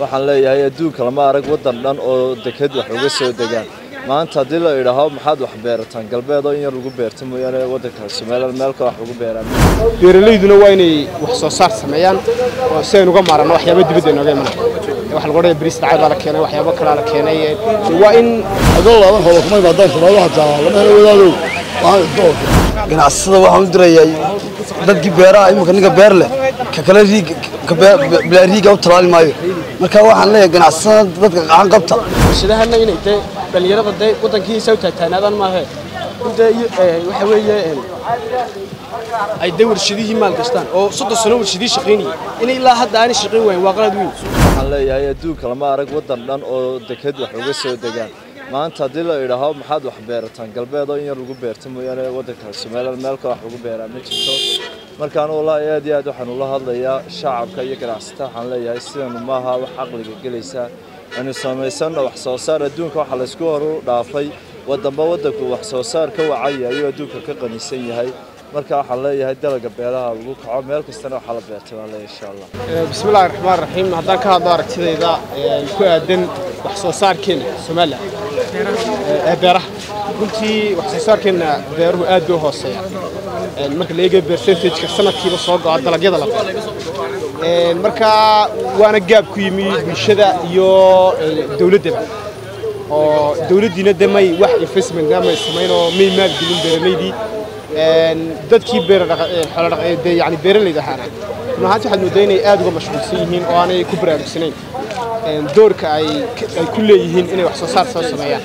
waxaan leeyahay adduunka lama arag waddan dhan oo deked wax uga soo degaan maanta haddii la idhaaho maxaad wax beerataan galbeed oo in yar lagu beerta mooyaane waddanka somaliland meelka wax lagu beeraan beeralayduna waa inay wax soo saar sameeyaan oo si aynu uga maaranno waxyaaba dibadda inooga imanaya waxa lagu odhanaya bariis dhacay baa la keenay waxyaabo kalaa la keenay waa in adoo laaban hoola kuma imaadaan shabaabo hataa lama helo wadaadow waxaan iska oofay ganacsada waxaan u dirayaa dadkii beeraha imika ninka beer leh ka kale riig ka bilaa riiga u talaali maayo marka waxaan leeyahay ganacsada dadka qacan qabta warshadahana inay dee dhallinyarada dee waddankiisa u taagtaanaadaan maahe inta waxa weeye ay dee warshadihii maal gastaan oo soddon sano warshadihii shaqaynayay inay ilaa hadda aanay shaqayn waayin waa qalad weyn waxaan leeyahay adduunka lama arag waddan dhan oo deked wax uga soo degaan maanta haddii la idhaaho maxaad wax beerataan galbeed oo in yar lagu beerta mooyaane waddanka somaliland meelka wax lagu beeraa ma jirto markaan wallaahi aad iyo aad waxaan ula hadlayaa shacabka iyo ganacsatada waxaan leeyahay sidanu maaha wax caqliga gelaysa aynu samaysanno wax soo saar adduunka waxa laysku horu dhaafay waddanba waddanku wax soo saar ka wacaya ayuu adduunka ka qanisan yahay marka waxaan leeyahay dalaga beeraha lagu kaco meel kastana waxaa la beertay baan leeyahay insha allah bismillahi raxmaan raxiim haddaan ka hadlo aragtidayda ku aadan wax soo saarkeena somaliland ee beeraha runtii wax soo saarkeena beeruhu aad bay u hooseeya marka la eegayo percentageka sanadkiiba soo go'a dalagyada la beero marka waana gaab ku yimi bulshada iyo dowladdaba oo dowladdiina de may wax investmentna may samayn oo may maalgelin beeralaydii dadkii yani beeralayda ahaana run ahaanti waxaad moodaa inay aad uga mashquulsan yihiin oo aanay ku baraarugsanayn doorka ay ku leeyihiin inay wax soo saar soo sameeyaan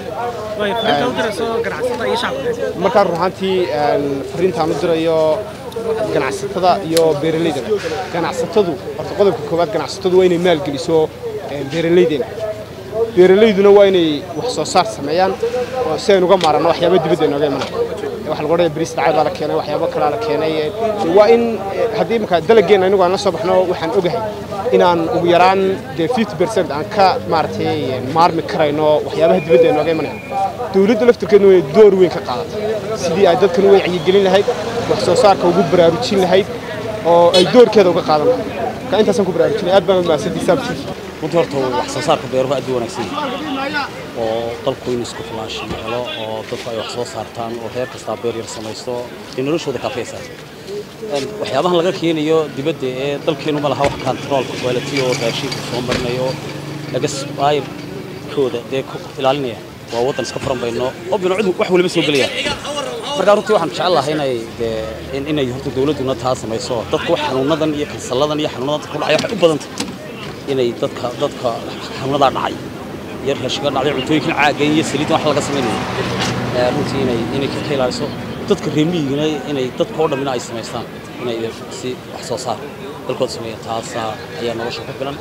markaa run ahaantii fariintaan u dirayo ganacsatada iyo beeralaydana ganacsatadu horta qodobka koowaad ganacsatadu waa inay maalgeliso beeralaydeena beeralayduna waa inay wax soo saar sameeyaan oo si aynu uga maaranno waxyaaba dibadda inooga imanaya waxa lagu odhanaya bariis dhacay baa la keenay waxyaabo kalaa la keenay waa in haddii imika dalageenna anigu aan la soo baxno waxaan ogahay inaan ugu yaraan dee fifty percent aan ka maaragtay maarmi karayno waxyaabaha dibadda inooga imanaya dowladda laftirkeedna way door weyn ka qaadatay sidii ay dadkan u wacyigelin lahayd wax soo saarka ugu baraarujin lahayd oo ay doorkeeda uga qaadan lahayd marka intaasaan ku baraarujinay aad baan u mahadsantii saabtiif runtii horta wax soo saarka beeruhu aad u wanaagsan yahay oo dalku inuu isku filaanshan helo oo dadku ay wax soo saartaan oo reer kastaa beer yar samaysto dee noloshooda kaafaysaa waxyaabahan laga keenayo dibadda ee dalkeenu ma laha wax kantaroolka quality oo raashinka soo marinayo agasbaayirkooda dee ku ilaalinaya waa waddan iska furan bayno oo binocdu wax waliba soo gelayaan markaa runtii waxaan jecel lahay inay dee inay horta dowladduna taa samayso dadku wax xanuunadan iyo kansalladan iyo xanuunadan dadka ku dhacaya waxay u badantay inay dadka dadka xanuunadaa dhacay iyo raashinka dhacday cuntooyinkan caagan iyo saliiddan wax laga samaynayo runtii inay inay ka ilaaliso dadka reemiyigana inay dadka oo dhammina ay samaystaan inay si wax soo saar dalkooda sameeya taasaa ayaa nolosha ku filan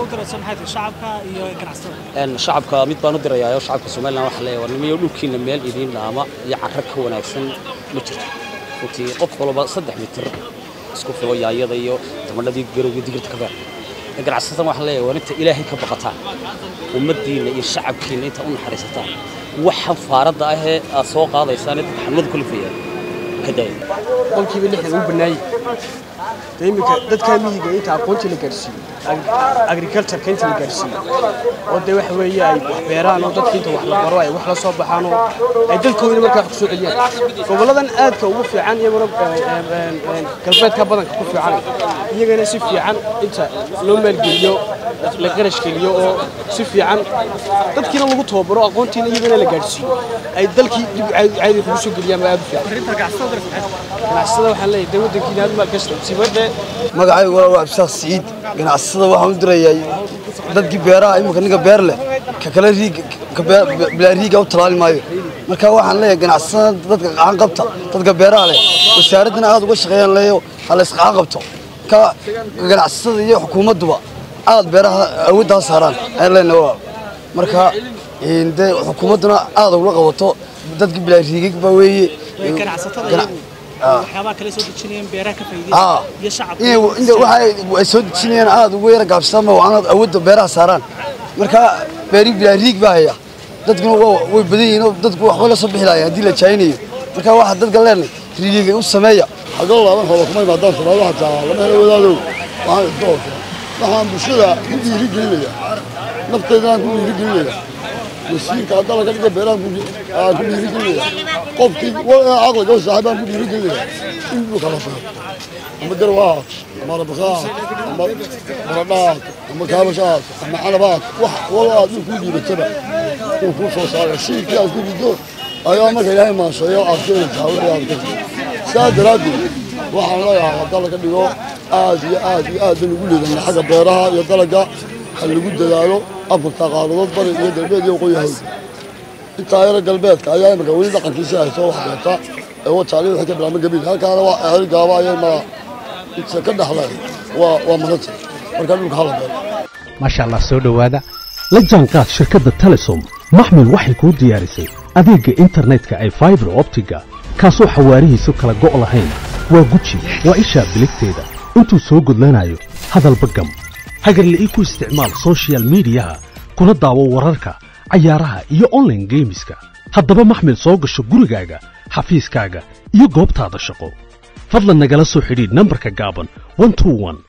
shacabka mid baan u dirayaayo shacabka somaliland waxa leeyahay war nimayo dhulkiina meel idiin dhaama iyo carro ka wanaagsan ma jirto runtii qof walba saddex mitir isku filo yaayada iyo tamadhadii garowga digirta ka beer ganacsatada waxaan leeyahay waa inta ilaahay ka baqataan ummaddiinna iyo shacabkiinna inta u naxariisataan waxan faaradda ahee aad soo qaadaysaan dadka xanuunada kulifaya ka daaya qolkiiba lixdan uu bannaayey de iminka dadkaa miyiga inta aqoontii la gaadhsiiyo agricultureka inta la gaadhsiiyo oo dee waxa weeye ay wax beeraan oo dadka inta wax la baro ay wax la soo baxaan oo ay dalkoodina markaa wax ku soo celiyaan gobolladan aadka ugu fiican iyaguna galbeedka badanka ku fiican iyagana si fiican inta loo maalgeliyo la qarash geliyo oo si fiican dadkiina lagu tababaro aqoontiina iyagana la gaadhsiiyo ay dalkii dib caadi kugu soo geliyaan baa aad u fiican ganacsada waxaan leeyahay dee waddankiina aad maalgashta sibadhe magacaygu waa absaaq siciid ganacsada waxaan u dirayaa dadkii beeraha imika ninka beer leh ka kale riig ka bilaa riiga u talaali maayo marka waxaan leeyahay ganacsada dadka qacan qabta dadka beeraha leh wasaaraddana aad uga shaqeeyaan leeyo ha la isqacan qabto ka ganacsada iyo xukuumadduba aad beeraha awooddaa saaraan ayaan leenahay waa marka dee xukuumadduna aad ugula qabato dadkii bilaa riigig baa weeye waxyaabaha kale soo dejinayeen beeraha ka faa'iideysan iyo shacabka waxa ay soo dejinayaan aad ugu yara gaabsadaan waa inaad awoodda beeraha saaraan marka beeri bilaa riig baa haya dadkuna way badan yihiin oo dadku waxba la soo bixi lahayn haddii la jaayinayo marka waxa dadka leenahay riigiga u sameeya adoo laaban hoola kuma imaadaan shabaabo hataa lama helo wadaadow waxaan iska oofay waxaan bulshada ku dhiiri gelinaya nafteedaan ku dhiirigelinaya wasiirka hadda laga dhiga beeraan aan ku dhiirigelinaya qofkii caqliga u saaxiibaan ku dhiirigelinaya in dhulka la beero ama garwaad ama rabakaad ama baradhaad ama kaabashaad ama canabaad wax walo aad dhul kuu dhiibataba uu kuu soo saaraya siirkii aad ku rido ayaa marka ilaahay maasheeyo aad keenaysaa wixii aad ka saa daraaddeed waxaan leeyahay hadda laga dhigo aad iyo aad iyo aad ban ugu leedanay xagga beeraha iyo dalagga ha lagu dadaalo afarta qaaradood bari iyo galbeed iyo waqooyi hawd intaa yara galbeedka ayaa imika weli dhaqankiisa hayso wax beerta ee wajaali wixii ka bilaabma gabiil halkaana waa hel gaaba ayay ma inta ka dhaxlay waa waa madanta marka dhulka hala beero maasha allah soo dhowaada la jaanqaad shirkadda telesom maxmil waxay kuu diyaarisay adeegga internetka ay faibar optiga kaasoo xawaarihiisu kala go' lahayn waa guji waa ishaa biligteeda intuu soo gudlanayo hadalba gam hagarla'ii ku isticmaal soshiyal miidiyaha kuna daawo wararka cayaaraha iyo onlaine geemiska haddaba maxmil soo gasho gurigaaga xafiiskaaga iyo goobtaada shaqo fadlan nagala soo xidhiidh nambarka gaaban